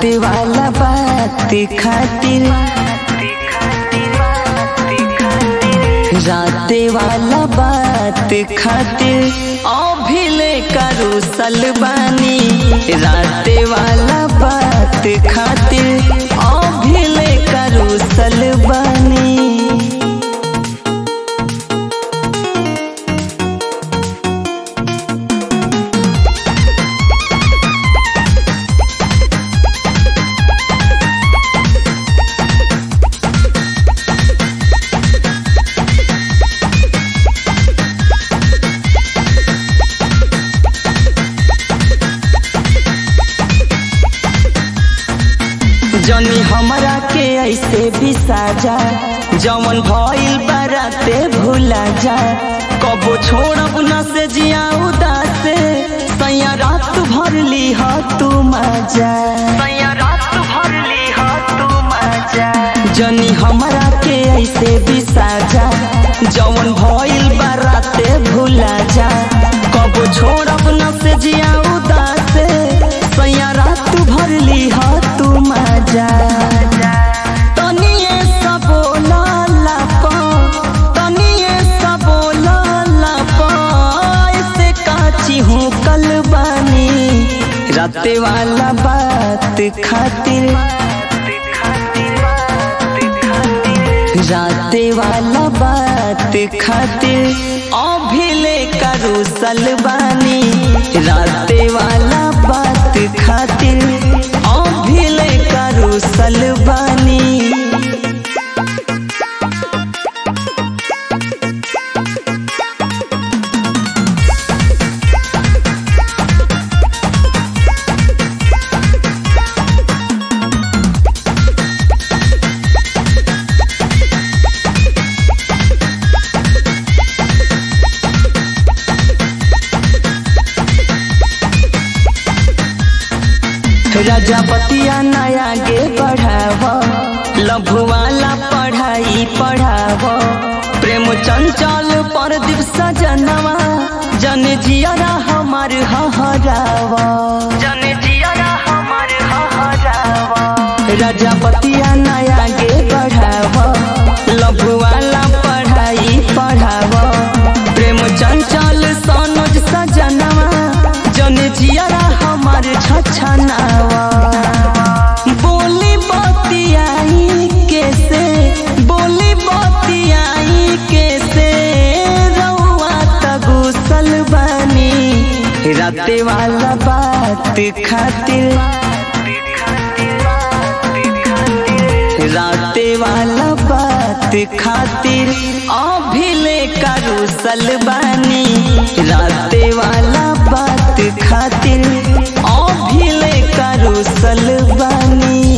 रात वाला बात खातिर रात वाला बात खातिर अभिले करू सलबानी रात वाला बात खातिर अभिले करू सलबानी जनी हमरा के ऐसे बिसाजा जवन भइल बाराते भूला जा कबो छोड़ब न से जिया उदासे सैया रात भर ली ह तू मजा सैया रात भर ली ह तू मजा जनी हमरा के ऐसे बिसाजा जवन भइल बाराते भूला जा कबो छोड़ब न से जिया उदासे सैया रात भर ली ह तू मजा तनिए सबोला लापा तनिए सबोला लापा ऐसे काची हूँ कल बानी राते वाला बात खातिर राते वाला बात खातिर अभिले करू सलबानी राते वाला बात खातिर अभिले करू सलबानी प्रजापतिया नया गे बढ़ाव लभु वाला पढ़ाई पढ़ाव प्रेम चंचल पर दिवस जनवा जन जियरा हमार हहराव जन जियरा हमार हहराव प्रजापतिया नया गे बढ़ाव लभु वाला पढ़ाई पढ़ाव प्रेम चंचल सनोज सजनवा जन जियरा हमार छछनावा बोली बतियाई कैसे बोली बतियाई कैसे रउआ तगुसल बनी राते वाला बात खातिर राते वाला बात खातिर अभिले करू सलबानी राते वाला बात खातिर अभिले करू सलबानी